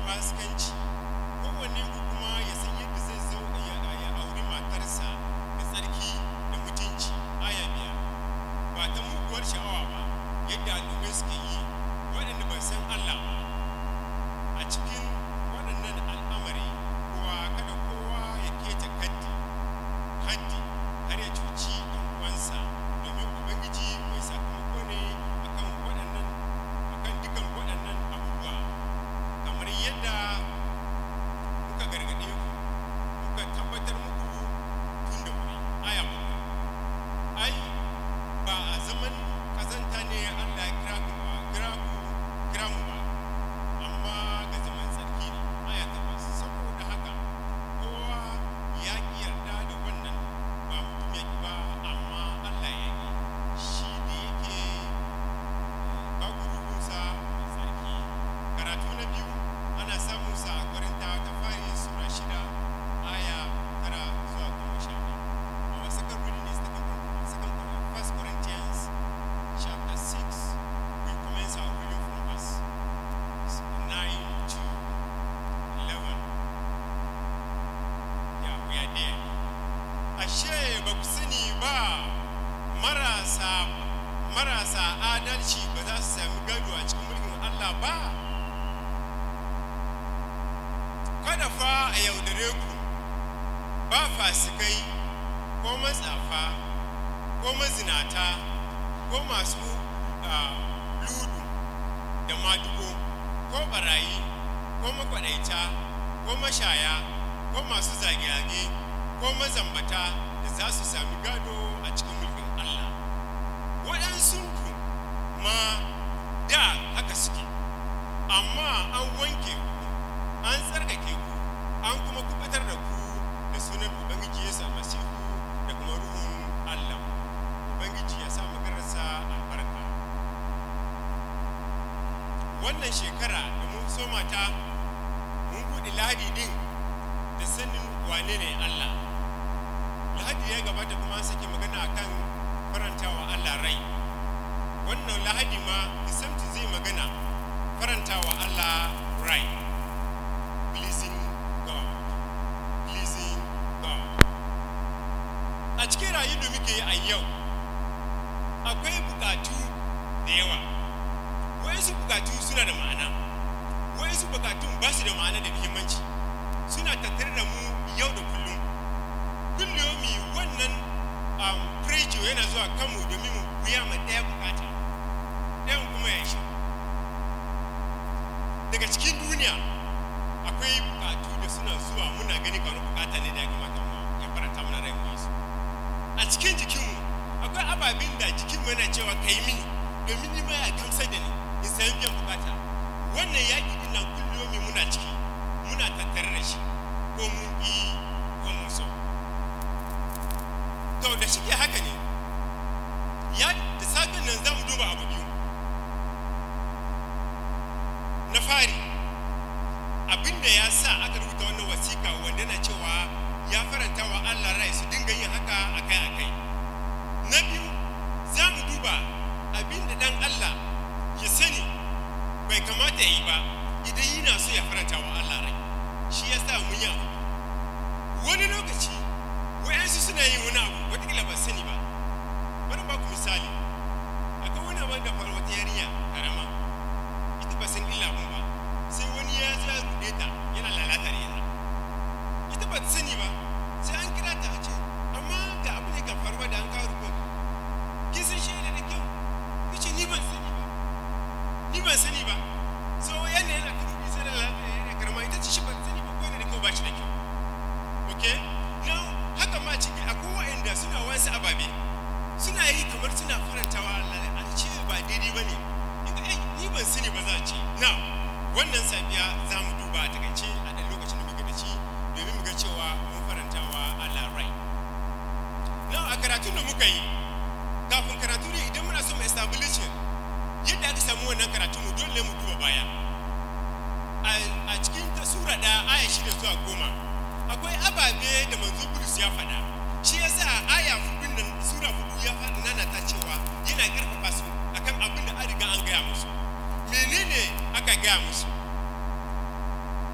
fasikanci kowanne ku kuma ya san yadda zai zo ya ya auri matarsa da tsarki da mutunci aya biyar ba ta muguwar sha'awa ba yadda al'ummai suke yi waɗanda ba san Allah ba a cikin waɗannan al'amari kuwa kada kowa ya keta kaddi haddi har ya cuci ɗan uwansa domin ubangiji mai sakamako ne akan waɗannan akan dukan waɗannan abubuwa kamar yadda muka gargaɗe ku muka tabbatar muku tun da wuri aya bakwai ai ba a zaman kazanta ne Allah ya kira ku ba kira ku kira mu ba amma ga zaman tsarki ne aya takwas saboda haka kowa ya ki yarda da wannan ba mutum ya ki ba amma Allah ya ki shi da yake ba ku ruhunsa mai tsarki karatu na biyu ana samun sa a Korinta ta fari sura shida aya tara zuwa goma sha biyu our second reading is taken from second First Corinthians chapter six we commence our reading from verse nine to eleven yeah we are there ashe ba ku sani ba marasa marasa adalci ba za su sami gado a cikin mulkin Allah ba kada fa a yaudare ku ba fasikai ko matsafa ko mazinata ko masu ah, ludu da madugo ko barayi ko makwaɗaita ko mashaya ko masu zage-zage ko mazambata da za su sami gado a cikin mulkin Allah waɗansunku ma da haka suke amma an wanke ku an tsarkake ku an kuma kubutar da ku da sunan ubangiji yesu almasihu da kuma ruhun allah ubangiji ya sa maganarsa albarka wannan shekara da mun soma ta mun buɗe lahadi din da sanin wane ne allah lahadi ya gabata kuma an sake magana akan farantawa allah rai wannan lahadi ma isamti zai magana farantawa allah rai pleasing god pleasing god a cikin rayu da muke yi a yau akwai bukatu da yawa wayansu bukatu suna da ma'ana wayansu bukatun ba su da ma'ana da muhimmanci suna tattare da mu yau da kullum kulliyomi wannan um, pressure yana zuwa kanmu domin mu biya ma ɗaya bukata ɗayan kuma ya shi daga cikin duniya akwai bukatu da suna zuwa muna gani kamar bukata ne da ya kamata mu ya faranta mana rai mu yi su a cikin jikinmu akwai ababen da jikinmu yana cewa ka yi mini domin ni ma ya gamsar da ni in sayan biyan bukata wannan yaƙi din nan kulliyomi muna ciki muna tattare da shi ko mun ƙi ko mun so to da shi ke haka ne ya da safen nan za mu duba abu biyu na fari abinda ya sa aka rubuta wannan wasiƙa wanda na cewa ya faranta wa Allah rai su dinga yin haka akai-akai na biyu za mu duba abinda dan Allah ya sani bai kamata ya yi ba idan yana so ya faranta wa Allah rai shi ya sa mun yi abu wani lokaci wayansu suna yin wani abu watakila ba sani ba bari ba ku misali akwai wani abu da faru wata yarinya karama ita ba san illa abun ba sai wani ya zo ya rude ta yana lalata da ita ita ba ta sani ba sai an kira ta a ce amma ga abu ne ga faruwa da an kawo rubin kin san shi da kyau kace ni ban sani ba ni ban sani ba so yana yana ta rubi sai da lalata yana karama ita ce shi ba ta sani ba ko yana da kyau ba shi da kyau okay now haka ma cikin akwai wa'anda suna wasu ababe suna yi kamar suna farantawa Allah a ce ba daidai ba ne ni ban sani ba za a ce now wannan safiya za mu duba a takaice a ɗan lokacin da muke da shi domin mu ga cewa mun farantawa Allah rai now a karatun da muka yi kafin karatu ne idan muna so mu establish yadda aka samu wannan karatu mu dole mu duba baya a cikin ta sura ɗaya aya shida zuwa goma akwai ababe da manzo Bulus ya faɗa shi yasa aya hudun nan sura hudu ya faɗi nana ta cewa yana ƙarfafa su akan abin da an riga an gaya musu menene aka gaya musu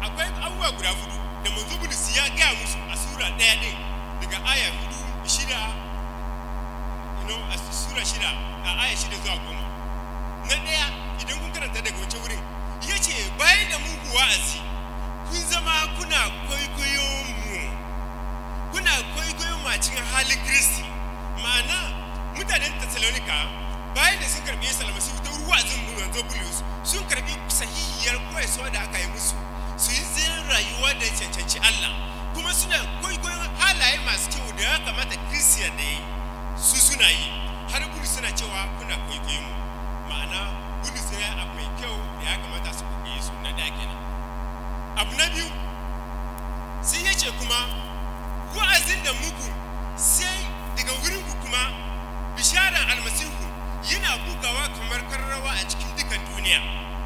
akwai abubuwa guda hudu da manzo bulus ya gaya musu a sura ɗaya ɗin daga aya hudu shida you know, a sura shida a aya shida zuwa goma na ɗaya idan kun karanta daga wancan wurin ya ce bayan da muku wa'azi kun zama kuna kwaikwayon mu kuna kwaikwayon mu a cikin halin kristi ma'ana mutanen Thessalonica bayan da sun karbi Yesu almasihu ta wa'azin manzo Bulus sun karbi sahihiyar koyarwa da aka yi musu su yi zai rayuwa da cancanci Allah kuma suna kwaikwayon halaye masu kyau da ya kamata Christian da yi su suna yi har Bulus suna cewa kuna kwaikwayon mu ma'ana Bulus ya abu mai kyau da ya kamata su kwaikwaye su na da kenan abu na biyu sai ya ce kuma wa'azin da muku sai daga wurinku kuma bisharar almasihu yana bugawa kamar karrawa a cikin dukan duniya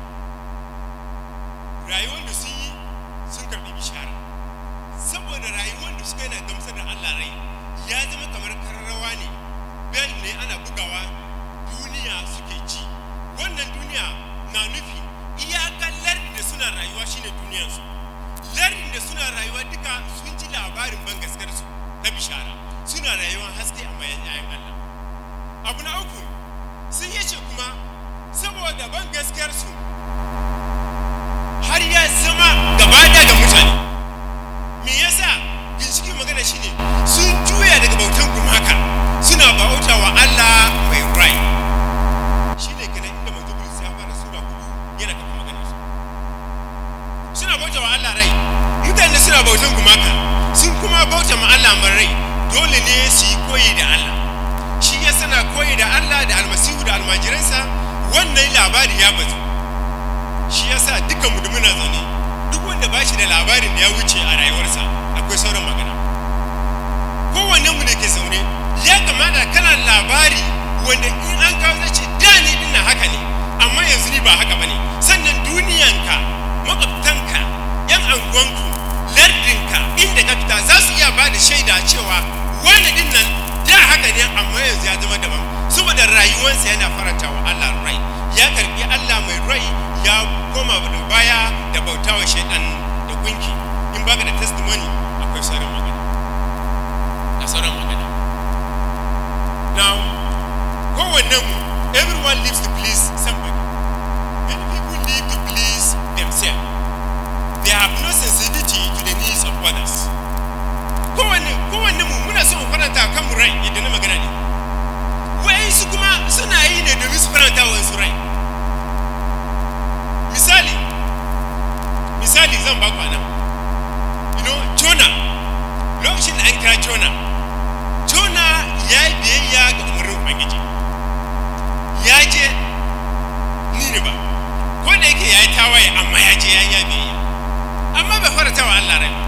rayuwar da sun yi sun karbi bishara saboda rayuwar da suka yana gamsar da allah rai ya zama kamar karrawa ne bel ne ana bugawa duniya suke ci wannan duniya na nufi iyakan lardin da suna rayuwa shine duniyarsu lardin da suna rayuwa duka sun ji labarin ban gaskarsu na bishara suna rayuwar haske a mayan yayan Allah abu na uku sun yace kuma saboda ban gaskiyarsu har ya zama gaba da ga mutane me yasa ginshikin magana shine sun juya daga bautan gumaka suna bauta wa Allah mai rai shine kana inda manzo Bulus ya fara sura hudu yana kafa magana su suna bauta wa Allah rai mutane suna bautan gumaka sun kuma bauta ma Allah mai rai dole ne su yi koyi da Allah shi ya sana koyi da Allah da almasihu da almajiransa wannan labari ya bazu shi ya sa dukkanmu da muna zaune duk wanda ba shi da labarin da ya wuce a rayuwarsa akwai sauran magana kowanne mu da ke zaune ya kamata kana labari wanda in an kawo zai ce da ni ina haka ne amma yanzu ni ba haka ba ne sannan duniyanka makwabtanka yan anguwanku lardinka inda ka fita za su iya ba da shaida cewa wani din nan da haka ne amma yanzu ya zama daban saboda rayuwarsa yana faranta wa Allah rai ya karbi Allah mai rai ya koma da baya da bautawa shaidan da gunki in baka da testimony akwai sauran magana da sauran magana now kowannen mu everyone lives to please somebody many people live to please themselves they have no sensitivity to the needs of others kowanne kowanne mu muna son faranta kan mu rai yadda na magana ne wayansu kuma suna yi ne domin su faranta wa su rai misali misali zan ba ku anan you know Jonah lokacin da an kira Jonah Jonah ya yi biyayya ga umarnin Ubangiji ya je Nineveh ko da yake ya yi tawaye amma ya je ya yi biyayya amma bai faranta wa Allah rai ba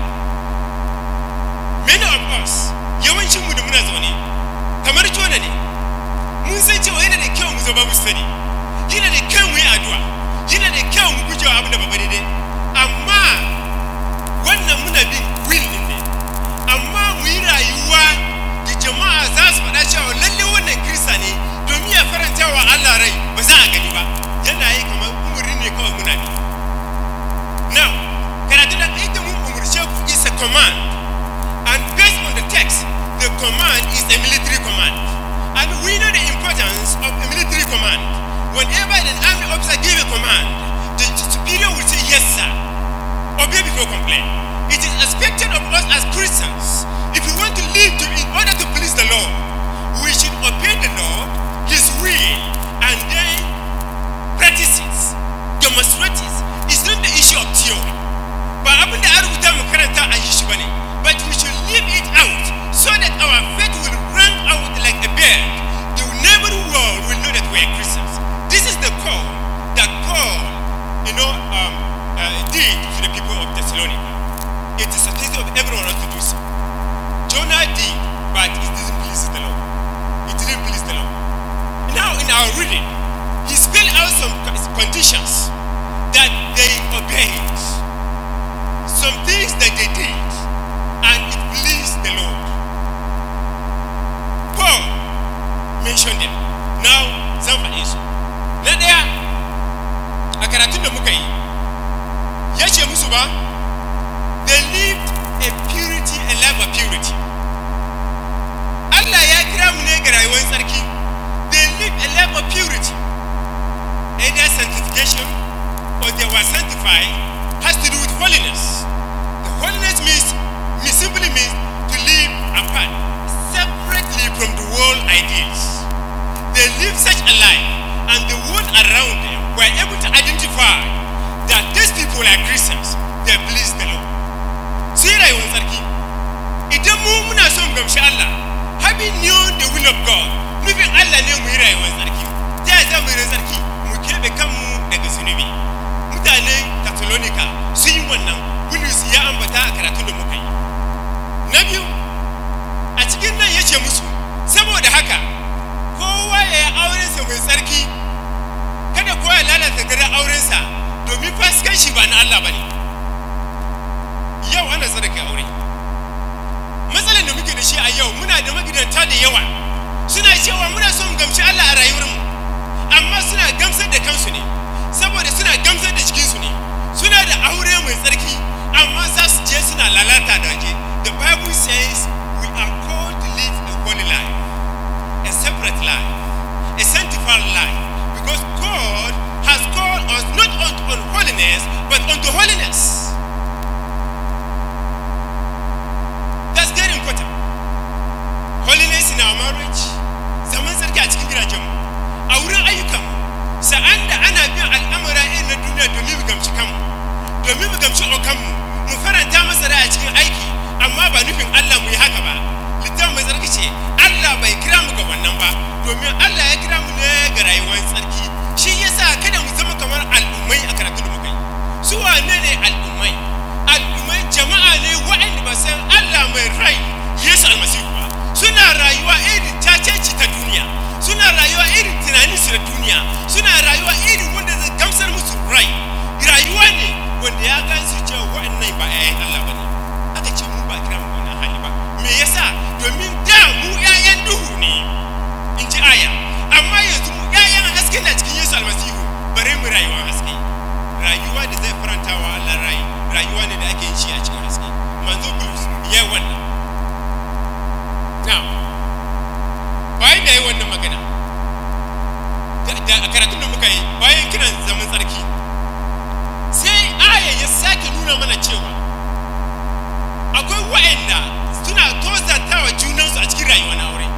many of us yawancin mu da muna zaune kamar jona ne mun san cewa yana da kyau mu zama mustari yana da kyau mu yi addu'a yana da kyau mu gujewa abin da ba daidai amma wannan muna bin will din ne amma mu yi rayuwa da jama'a za su faɗa cewa lalle wannan kirista ne domin ya faranta wa Allah rai ba za a gani ba yana yi kamar umuri ne kawai muna bi now karatu da ita mun umurce ku is a command And based on the text, the command is a military command. And we know the importance of a military command. Whenever an army officer gives a command, the superior will say, Yes, sir. Obey before complain. It is expected of us as Christians, if we want to live to, in order to please the Lord, we should obey the Lord, His will, and then practice it, demonstrate it. It's not the issue of theory. Ba abin da an rubuta mu karanta a yi shi bane. but we should live it out so that our faith will run out like a bird. The neighboring world will know that we are Christians. This is the call that Paul, you know, um, uh, did to the people of Thessalonica. It is a duty of everyone else to do so. Jonah did, but it didn't please the Lord. It didn't please the Lord. Now, in our reading, he spelled out some conditions that they obeyed, some things that they did and it pleased the Lord. Paul mentioned them. Now, zan faɗe su. Na ɗaya, a karatun da muka yi, ya ce musu ba, they lived a purity a life of purity Allah ya kira mu ne ga rayuwar tsarki they live a life of purity either sanctification or they were sanctified has to do with holiness the holiness means means simply means to live apart separately from the world ideals they live such a life and the world around them were able to identify that these people are Christians they please the Lord sai rayuwar tsarki idan mu muna son mu gamshi Allah having known the will of God nufin Allah ne mu yi rayuwar tsarki ta yaya za mu yi rayuwar tsarki mu keɓe kanmu daga zunubi mutanen Catalonica sun yi wannan Bulus ya ambata a karatun da muka yi na biyu a cikin nan ya ce musu saboda haka kowa ya yi aurensa mai tsarki kada kowa ya lalata gadon aurensa domin fasikanci ba na Allah ba ne yau ana sadaka aure matsalar da muke da shi a yau muna da magidanta da yawa suna cewa muna son gamshi Allah a rayuwarmu amma suna gamsar da kansu ne saboda suna gamsar da jikinsu ne suna da aure mai tsarki amma za su je suna lalata da waje the bible says we are called to live a holy life a separate life a sanctified life because God has called us not unto unholiness but unto holiness That's very important. Holiness in our marriage, zaman sarki a cikin gidajenmu, a wurin ayyukanmu, sa'an da ana bin al'amura irin na duniya domin mu gamci kanmu, domin mu gamci okanmu, mu faranta masa rai a cikin aiki, amma ba nufin Allah mu yi haka ba. Littafin mai tsarki ce, Allah bai kira mu ga wannan ba, domin Allah ya kira mu ne ga rayuwar tsarki. Shi yasa kada mu zama kamar al'ummai a karatun da muka yi. Su wane ne al'ummai? al'ummai jama'a ne waɗanda ba san Allah mai rai Yesu almasihu ba suna rayuwa irin caceci ta duniya suna rayuwa irin tunaninsu da duniya suna rayuwa irin wanda zai gamsar musu rai rayuwa ne wanda ya gan su cewa waɗannan ba 'ya'yan Allah ba ne aka ce mu ba kira mu wannan hali ba me yasa domin da mu 'ya'yan duhu ne in ji aya amma yanzu mu 'ya'yan haske na cikin Yesu almasihu bare mu rayuwa haske rayuwa da zai faranta wa Allah rai rayuwa ne da ake yin shi a cikin haske manzo bulus ya wannan now bayan da ya yi wannan magana da a karatun da muka yi bayan kiran zaman tsarki sai aya ya sake nuna mana cewa akwai wa'anda suna tozartawa junansu a cikin rayuwa na aure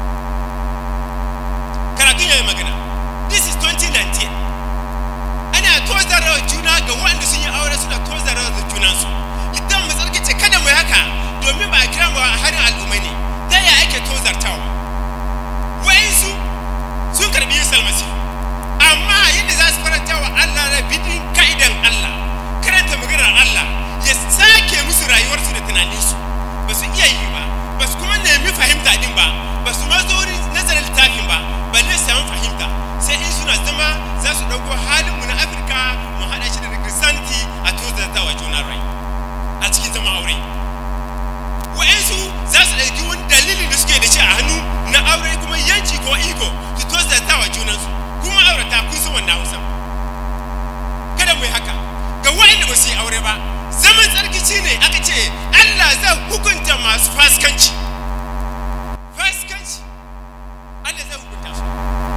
karatun ya yi magana this is 2019 ana tozarwa juna ga waɗanda sun yi aure suna tozarwa da junansu idan mu tsarkice kada mu yi haka domin ba a kira mu a harin al'ummai ne ta yaya ake tozartawa wa'insu sun karbi yesu almasihu amma yadda za su faranta wa allah na bidin ka'idan allah karanta maganar allah ya sake musu rayuwarsu da tunaninsu ba su iya yi ba ba su kuma nemi fahimta din ba ba su ma zo wurin nazarin littafin ba balle su samu fahimta sai in suna zama za su ɗauko halinmu na afirka mu haɗa shi da kristanti a tozartawa juna rai a cikin zama aure wa'yansu za su ɗauki wani dalilin da suke da shi a hannu na aure kuma yanci ko iko su tozartawa junansu kuma aurata kun san wannan hausa kada mu yi haka ga wa'yanda ba su yi aure ba zaman tsarkici ne aka ce allah zai hukunta masu faskanci faskanci allah zai hukunta su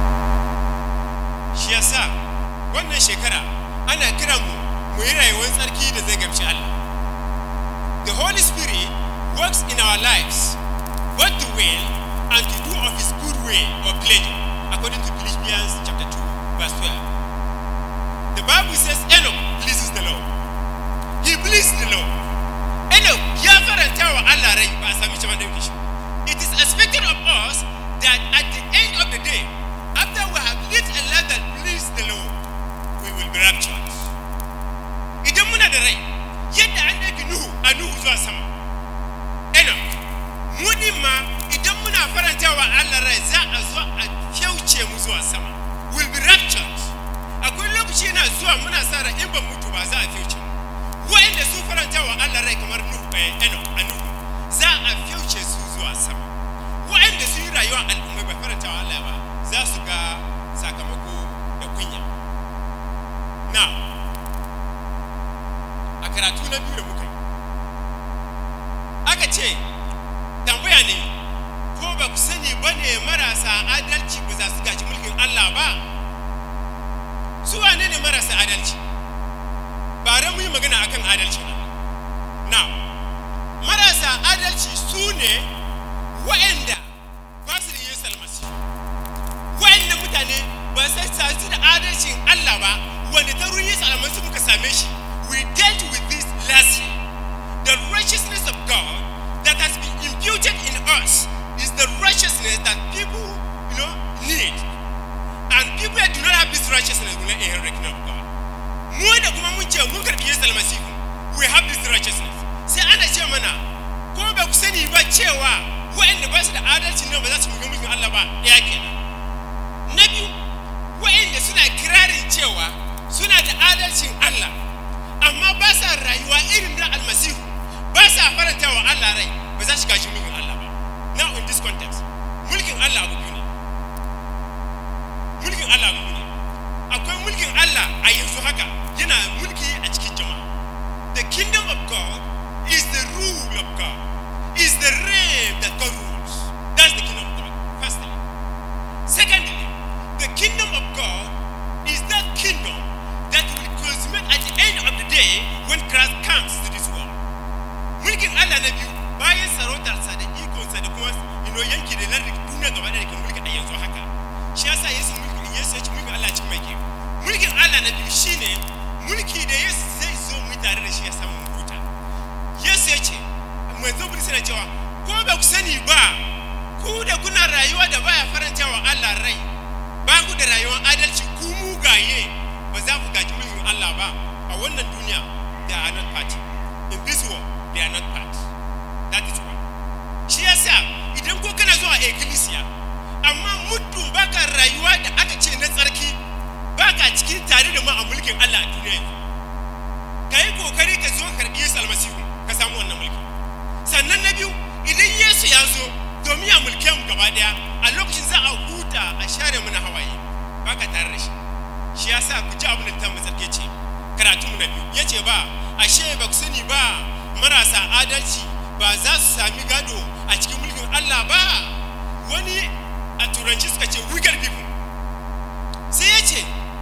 shi yasa wannan shekara ana kiran mu mu yi rayuwar tsarki da zai gamshi Allah the holy spirit works in our lives what to will and to do of his good will or pleasure according to Philippians chapter 2 verse 12 the bible says Enoch pleases the Lord he pleased the Lord Enoch ya faranta wa Allah rai ba a sami shi ba ɗauke shi it is expected of us that at the end of the day after we have lived a life that please the Lord, we will be raptured. Idan muna da rai, yadda an ɗauki Nuhu a Nuhu zuwa sama. Enoch, muni ma idan muna faranta wa Allah rai za a zo a kyauce mu zuwa sama. Will be raptured. Akwai lokaci yana zuwa muna sa ran in ban mutu ba za a kyauce mu. Wa'inda sun faranta wa Allah rai kamar Nuhu eh, Enoch a Nuhu za a kyauce su zuwa sama. Wa'inda sun yi rayuwa al'ummai bai faranta wa Allah ba za su ga sakamako da kunya na a karatu na biyu da muka yi aka ce tambaya ne ko ba ku sani ba ne marasa adalci ba za su gaji mulkin Allah ba su wane ne marasa adalci ba ran mu yi magana akan adalci ba na marasa adalci su ne wa'anda ba su da yesu almasihu wa'annan mutane ba sai su da adalcin Allah ba wanda ta ruwan yesu almasihu muka same shi we dealt with this last year the righteousness of God that has been imputed in us is the righteousness that people you know need and people that do not have this righteousness will not inherit the kingdom of God mu da kuma mun ce mun karbi yesu almasihu we have this righteousness sai ana ce mana ko ba ku sani ba cewa waɗanda ba su da adalci nan ba za su muga mulkin Allah ba ɗaya kenan na biyu waɗanda suna kirarin cewa suna da adalcin Allah amma ba sa rayuwa irin na almasihu ba sa faranta wa Allah rai ba za su gaji mulkin Allah ba now in this context mulkin Allah abu biyu ne mulkin Allah abu biyu ne akwai mulkin Allah a yanzu haka yana mulki a cikin jama'a the kingdom of God is the rule of God is the reign that God rules that's the kingdom of God firstly secondly the kingdom of God is that kingdom that will consummate at the end of the day when Christ comes to this world mulkin Allah na biyu bayan sarautarsa da ikonsa da kuma ino yanki da lardin duniya gaba da kan mulki a yanzu haka shi yasa Yesu mulkin Yesu ya ci mulkin Allah cikin mai kyau mulkin Allah na biyu shine mulki da Yesu zai zo mu tare da shi ya samu huta Yesu ya ce manzo bin suna cewa ko ba ku sani ba ku da kuna rayuwa da baya faranta wa Allah rai ba ku da rayuwar adalci ku mugaye ba za ku gaji mulkin Allah ba a wannan duniya they are not part in this world they are not part that is why shi yasa idan ko kana zuwa ecclesia amma muddin baka rayuwa da aka ce na tsarki baka cikin tare da mu a mulkin Allah a duniya yanzu ka yi kokari ka zo karɓi Yesu almasihu ka samu wannan mulki sannan na biyu idan Yesu ya zo domin ya mulke mu gaba daya a lokacin za a huta a share mana hawaye baka tare da shi shi yasa ku ji abin da ta mu tsarki ce karatu mu na biyu yace ba ashe ba ku sani ba marasa adalci ba za su sami gado a cikin mulkin Allah ba wani a turanci suka ce wicked people sai ya ce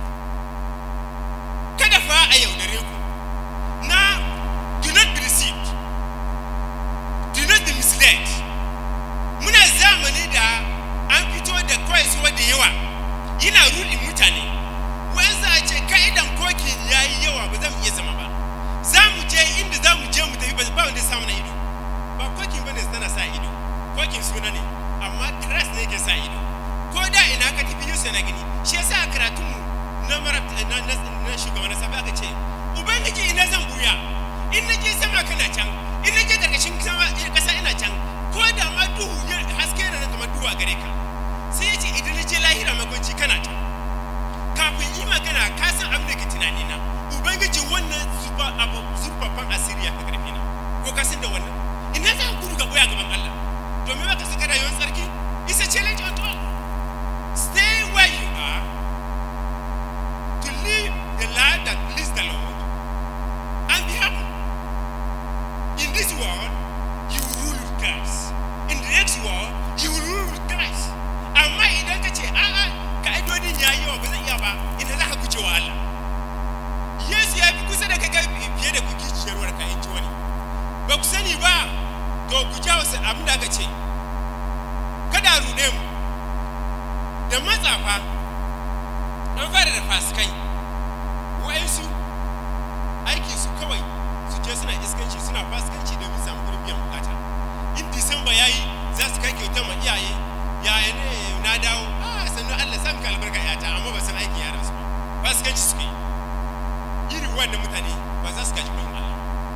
kada fa a yaudare ku na do not be deceived do not be misled muna zamani da an fito da kwaisuwa da yawa yana rudin mutane wai za a ce ka'idan kokin ya yi yawa ba zan iya zama ba za mu je inda za mu je mu tafi ba wanda ya samu na ido ba kokin bane tana sa ido kokin suna ne amma Christ ne ke sa ido ko da ina ka tafi Yesu na gani shi yasa a karatun mu na mara na na, na shugaban na sabi aka ce ubangiji ina zan buya in na je sama kana can in na je karkashin sama kasa ina can ko da ma duhu ya haske na nan kamar duhu a gare ka sai ya ce idan na je lahira makwanci kana can kafin yi magana ka san abin da ke tunani na ubangiji wannan zuba abu zurfafan asiriya ka karfi na ko ka san da wannan ina za ka gudu ga boya gaban Allah domin baka saka rayuwar tsarki is a challenge on all stay where you are to live the life that please the Lord and be happy in this world you will rule with Christ in the next world you will rule with Christ amma idan ka ce a'a ka'idodin ya yi yawa ba zan iya ba ina za ka guje wa Allah Yesu ya fi kusa da kai fiye da kuki ciyarwar ka in ji wani ba ku sani ba to ku ja wasu abin da aka ce kada a ruɗe mu da matsafa an fara da fasikai wa'insu aikin su kawai su je suna iskanci suna fasikanci domin samu gurin biyan bukata in disamba ya yi za su kai kyauta ma iyaye yaya ne na dawo a sannu allah sa ka albarka yata amma ba san aikin yaran su ba fasikanci suke yi irin wannan mutane ba za su kaji kuɗin allah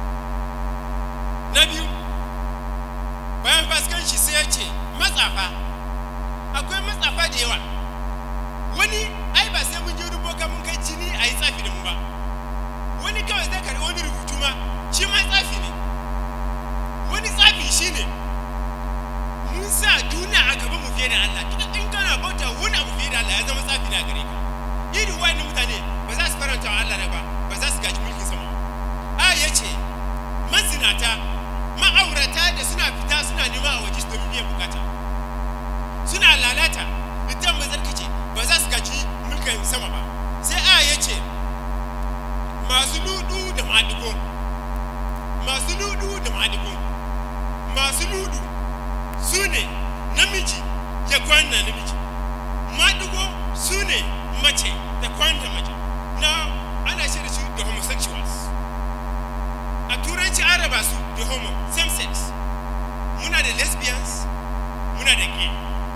na biyu bayan fasikanci sai ya ce matsafa akwai matsafa da yawa wani ai ba sai mun je ruboka mun kai jini a yi tsafi da mu ba wani kawai zai karɓi wani rubutu ma shi ma tsafi ne wani tsafi shi ne mun sa duniya a gaban mu fiye da Allah duk in kana bauta wani abu fiye da Allah ya zama tsafi na gare ka irin wani mutane ba za su faranta wa Allah rai ba ba za su gaji mulkin sama a ya ce mazinata ma'aurata da maɗigo masu ludu su ne namiji ya kwana namiji maɗigo su ne mace da kwana mace na ana shi da su da homosexuals a turanci an raba su da homo same sex muna da lesbians muna da gay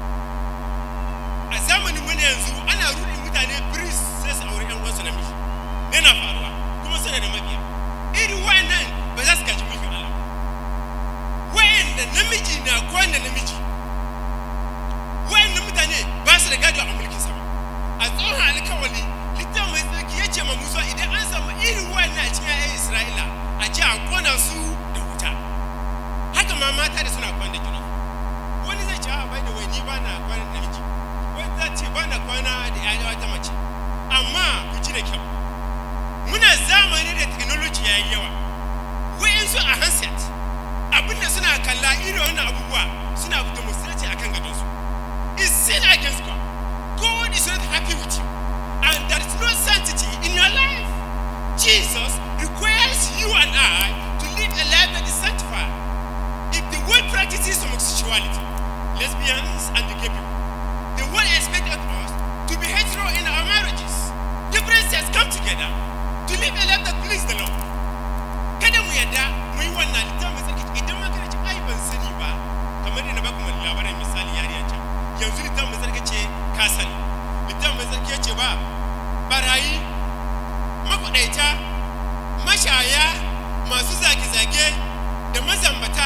a zamanin mu na yanzu ana rudin mutane priest sai su aure yan uwansu namiji yana faruwa kuma suna da mabiya irin wayannan ba za su gaji mulkin Allah wayanda namiji na kwana namiji wayannan mutane ba su da gado a mulkin sama a tsohon alkawali littafin mai tsarki ya ce ma musa idan an samu irin wayannan a cikin 'ya'yan isra'ila a ji a kona su da wuta haka ma mata da suna kwana da juna wani zai ce a bai da wai ni ba na kwana da namiji wani za ce ba na kwana da 'ya'ya wata mace amma ku ji da kyau muna zamani da technology ya yi yawa wayansu a handset abinda suna kalla irin wannan abubuwa suna demonstrate akan gadonsu is sin against God God is not happy with you and there is no sanctity in your life Jesus requires you and I to live a life that is sanctified if the world practices homosexuality lesbians and the gay people the world expects us to be hetero in our marriages different sets come together to live a life that pleases the Lord kada mu yadda mu yi wannan littafin mai tsarki idan ma kana ce ai ban sani ba kamar da na baku mai labarin misali yariya can yanzu littafin mai tsarki ce ka sani littafin mai tsarki ya ce ba barayi makwaɗaita mashaya masu zage-zage da mazambata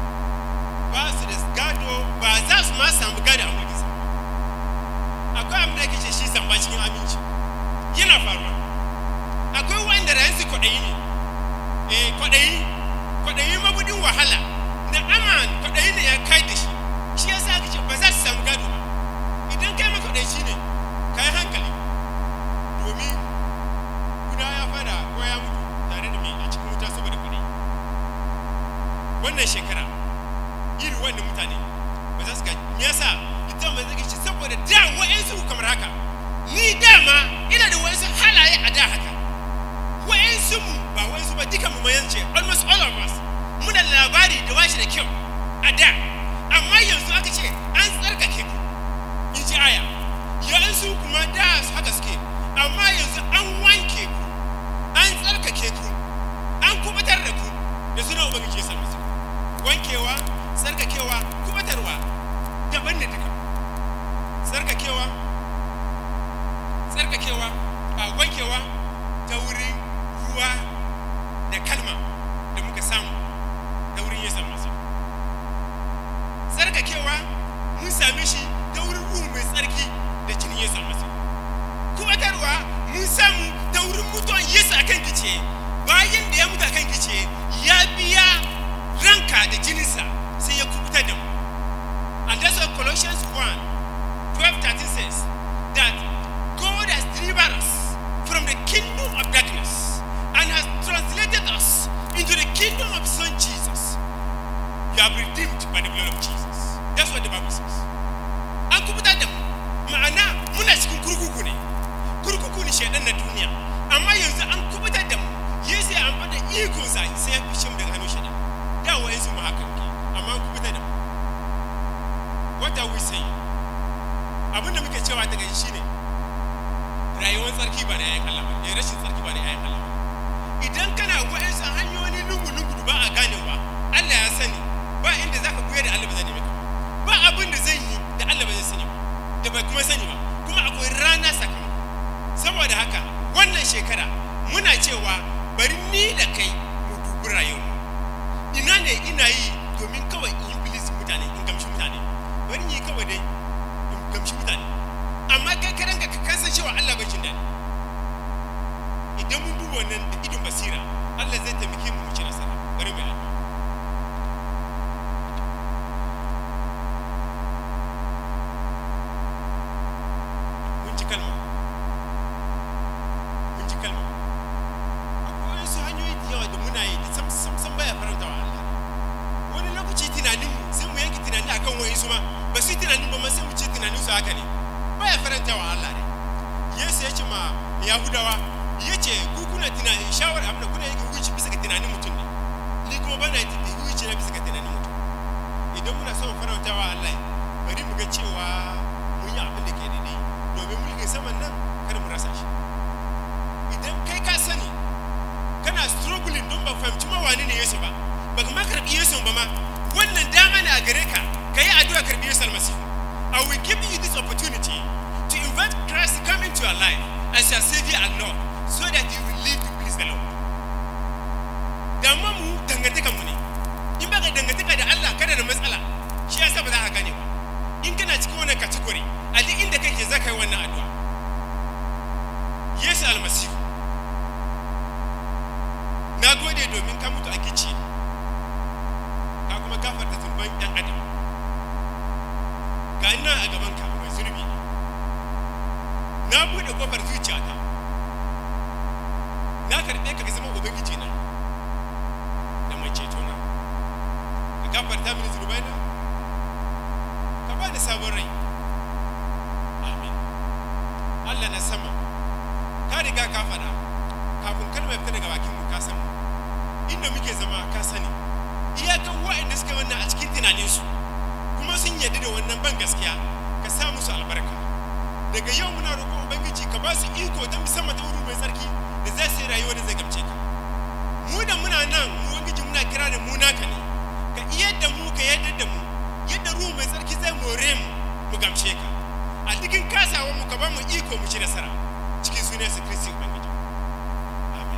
ba su da gado ba za su ma samu gado a mulkin sama akwai abin da ake ce shi zamba cikin aminci yana faruwa akwai wanda rayansu kwaɗayi ne eh kwaɗayi kwaɗayi mabudin wahala da aman kwaɗayi ne ya kai da shi shi yasa aka ce ba za su samu gado ba idan kai ma kwaɗayi shi ne ka yi hankali domin guda ya fada ko ya mutu tare da mai a cikin wuta saboda kwaɗayi wannan shekara iri wannan mutane ba za su gaji me yasa ita ba zai ce saboda da wa'ansu kamar haka ni dama ina da wa'ansu halaye a da haka wa'ansu mu ba wa'ansu ba duka mu mayan ce almost all of us muna da labari da washi da kyau a da amma yanzu aka ce an tsarkake ku in ji aya yanzu kuma da su haka suke amma yanzu an wanke ku an tsarkake ku an kubutar da ku da suna ubangiji ya sami su wankewa tsarkakewa kubutarwa daban ne duka tsarkakewa tsarkakewa a wankewa ta wurin ruwa da kalma da muka samu ta wurin yesu masu tsarkakewa mun same shi ta wurin ruhu mai tsarki da jinin yesu masu kubatarwa mun samu ta wurin mutuwan yesu a kan gice bayan da ya mutu a kan gice ya biya ranka da jininsa sai ya kubutar da mu and that's what colossians 1 12 13 says that god has delivered us from the kingdom of darkness and has translated us into the kingdom of His son Jesus. You are redeemed by the blood of Jesus. That's what the Bible says. An kubutar da mu ma'ana muna cikin kurkuku ne kurkuku ne shaidan na duniya amma yanzu an kubutar da mu yesu ya amfani da ikonsa sai ya fice mu daga hannun shaidan da wa'ansu mu haka ke amma an kubutar da mu what are we saying abin da muke cewa daga shi ne rayuwar tsarki ba da yayin Allah ba ne rashin tsarki ba da yayin Allah ba idan kana wa'ansu hanyoyi lungu-lungu da ba a ganewa Allah ya sani ba inda zaka buya da Allah ba zai nemi ka ba abin da zai yi da Allah ba zai sani ba da bai kuma sani ba kuma akwai rana sakamako saboda haka wannan shekara muna cewa bari ni da kai mu dubi rayuwar ina ne ina yi domin kawai in yi bilis mutane in gamshi mutane bari yi kawai dai in gamshi mutane amma kai karanka ka kasan cewa Allah bai jin daɗi idan mun duba wannan da idon basira Allah zai taimake mu mu ci nasara bari mu yi addu'a mun ji kalma mun ji kalma akwai wasu hanyoyi da yawa da muna yi da sam sam sam baya faranta wa Allah wani lokaci tunanin mu sai mu yanke tunani akan wani su ma ba su yi tunanin ba ma sai mu ce tunanin su haka ne baya faranta wa Allah ne Yesu ya ce ma Yahudawa ya ce ku kuna tunani shawar abin da kuna yanke hukunci bisa ga tunanin mutum ne ni kuma bana yi baka ma karbi Yesu ba ma wannan dama ne a gare ka ka yi addu'a karbi Yesu almasihu I will give you this opportunity to invite Christ to come into your life as your Savior and Lord so that you will live to please the Lord. Damuwa mu dangantaka mu ne. In baka dangantaka da Allah kada da matsala shi yasa ba za ka gane ba. In kana cikin wannan category a duk inda kake za ka yi wannan addu'a. Yesu almasihu na gode domin ka mutu a gici ka kuma gafarta zunuban ɗan adam ga ina a gabanka mai zunubi na buɗe kofar zuciyata na karɓe ka ka zama ubangiji na da mai ceto na ka gafarta mini zunubai na ka ba ni sabon rai amin allah na sama ka riga ka faɗa kafin kalmar fita daga bakin mu ka san mu inda muke zama ka sani iyakan wa'anda suka wannan a cikin tunaninsu kuma sun yarda da wannan ban gaskiya ka sa musu albarka daga yau muna roƙon ubangiji ka ba su iko ta musamman ta wuri mai tsarki da zai sai rayuwa da zai gamce ka mu da muna nan mu ubangiji muna kira da mu naka ne ka iya da mu ka yadda da mu yadda ruhu mai tsarki zai more mu mu gamshe ka a cikin kasawa mu ka ba mu iko mu ci nasara cikin sunan su kristi ubangiji